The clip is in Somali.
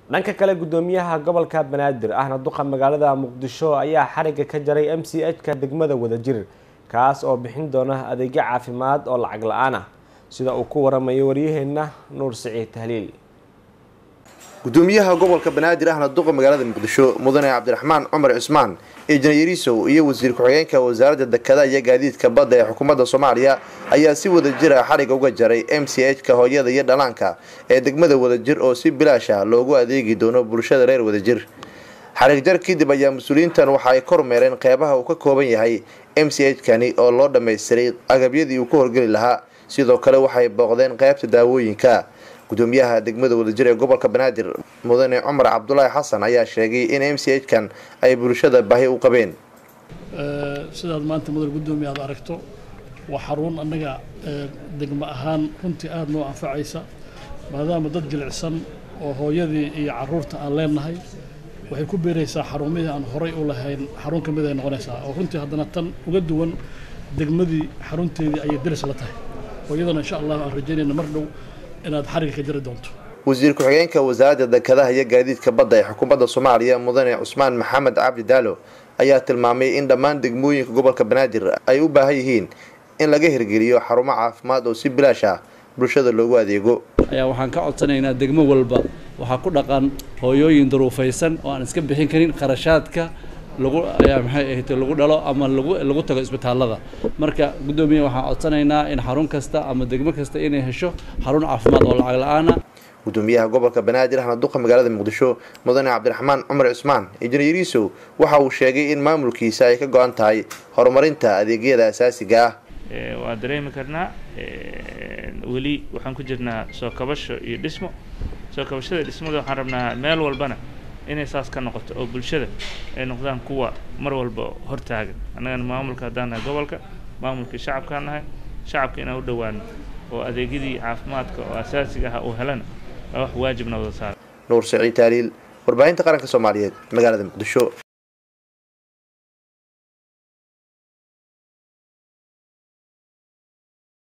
dhanka kale gudoomiyaha gobolka banaadir ahna duqa magaalada muqdisho ayaa xariga ka jaray m c h ka degmada wadajir kaas oo bixin doona adeegyo caafimaad oo lacag la-aan ah sida uu ku waramayo waryaheena nuur siciid tahliil gudoomiyaha gobolka banaadir ahna duqa magaalada muqdisho mudane cabdiraxmaan cumar cismaan injineerisow iyo wasiir ku-xigeenka wasaaradda dekada iyo gaadiidka badda ee xukuumadda soomaaliya ayaa si wadajir ah xariga uga jaray m c h ka hooyada iyo dhalaanka ee degmada wadajir oo si bilaash ah loogu adeegi doono bulshada reer wadajir xarig jar kadib ayaa mas-uuliyiintan waxa ay kormeereen qeybaha uu ka kooban yahay m c h kani oo loo dhammaystiray agabyadii uu ka horgeli lahaa sidoo kale waxay booqdeen qeybta daawooyinka gudoomiyaha degmada wadajir ee gobolka banaadir mudane cumar cabdulaahi xasan ayaa sheegay in m c h kan ay bulshada baahi u qabeen sidaad maanta mudan gudoomiya aad aragto waa xarun annaga degmo ahaan runtii aada noo anfacaysa maadaama dad jilicsan oo hooyadii iyo caruurta aan leenahay waxay ku beeraysaa xarumihii aan horay u lahayn xarun ka mid ay noqonaysaa oo runtii haddana tan uga duwan degmadii xarunteedii ayay deris la tahay hooyadana insha allah aan rajaynayna mar dhow inaad xariga ka jiri doonto wasiir ku-xigeenka wasaaradda dekadaha iyo gaadiidka badda ee xukuumadda soomaaliya mudane cusmaan maxamed cabdi daalo ayaa tilmaamay in dhammaan degmooyinka gobolka banaadir ay u baahan yihiin in laga hirgeliyo xarumo caafimaad oo si bilaash ah bulshada loogu adeego ayaa waxaan ka codsanaynaa degmo walba waxaa ku dhaqan hooyooyin duruufaysan oo aan iska bixin karin kharashaadka lagu maxay ahayd lagu dhalo ama lagu lagu tago isbitaallada marka guddoomiye waxaan codsanaynaa in xarun kasta ama degmo kasta inay hesho xarun caafimaad oo lacag la-aan ah gudoomiyaha gobolka banaadir ahna duqa magaalada muqdisho mudane cabdiraxmaan cumar cismaan injineerisow waxa uu sheegay in maamulkiisa ay ka go-an tahay horumarinta adeegyada asaasiga ah waa dareemi karnaa weli waxaan ku jirnaa soo kabasho iyo dhismo soo kabashada dhismada waxaan rabnaa meel walbana inay saas ka noqoto oo bulshada ay noqdaan kuwa mar walba hortaagan annagana maamulka haddaan nahay gobolka maamulkii shacabkaan nahay shacabka inaan u dhowaano oo adeegyadii caafimaadka oo asaasiga ah uu helana waa wax waajibna wada saara nuur saciid taaliil warbaahinta qaranka soomaaliyeed magaalada muqdisho